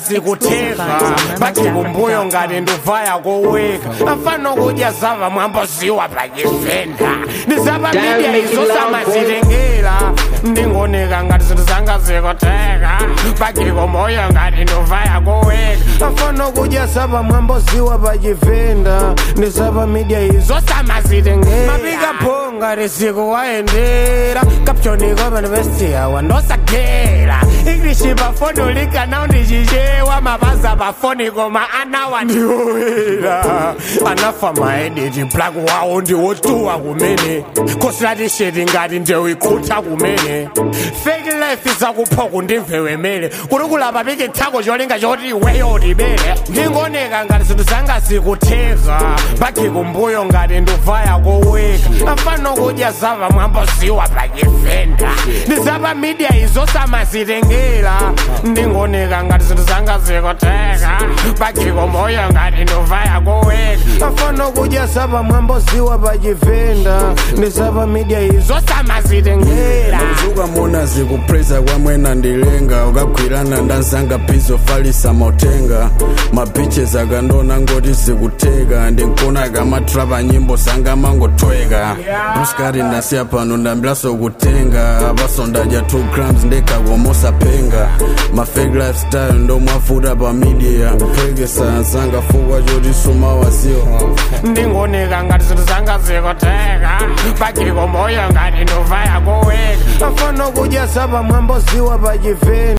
zikutheka bachikumbuyo ngati nduvaya koweka afana kudya zava mwamboziwa pachifenda ndizapa midia izo samazitengera ndingoneka ngati zinthu zanga zikutheka bachikumoyo ngati nduvaya koweka afana kudya zava mwamboziwa pachifenda ndizapa midia izo samazitengera mapika phonga risikuwayendera kapchoniko panivestiya wandosagera ingilishi pafoni ulikana ndichichewa mapaza pafoni koma anawa ndiwowera anafa maediti black wawo ndiwotuwa kumene kosilatisheti ngati ndewikutha kumene fake life izakupha kundimve wemere kuli kulapa piki thako cholinga choti iweyo utibere ndingoneka ngati zinthu zanga zikutheka bachikumbuyo ngati nduvaya koweka afana kudya zava mwamboziwa pachifenda ndizapa midia izo samazitengera ndingoneka ngati zinthu zanga zikutheka bachikumoyo ngati nduvaya koweka afana kudya zava mwamboziwa pachifenda ndizapa midia izo samazitengera ukamona zikupreza kwamwena ndilenga ukagwirana ndanzanga pizo falisa mautenga mabiches akandona ngoti zikuteka ndinkona kamatrapa nyimbo zanga mangotweka bruskari ndasiya pano ndambilaso kutenga apasondadya 2 grams ndekakomosa penga mafake lifestyle ndomwafuta pa media kuphekesa zanga fukwa choti sumawaziwa ndingoneka ngati zinthu zanga zikutheka bachikumoyo ngati nduvaya koweka afana kudya zava mwamboziwa pachifenda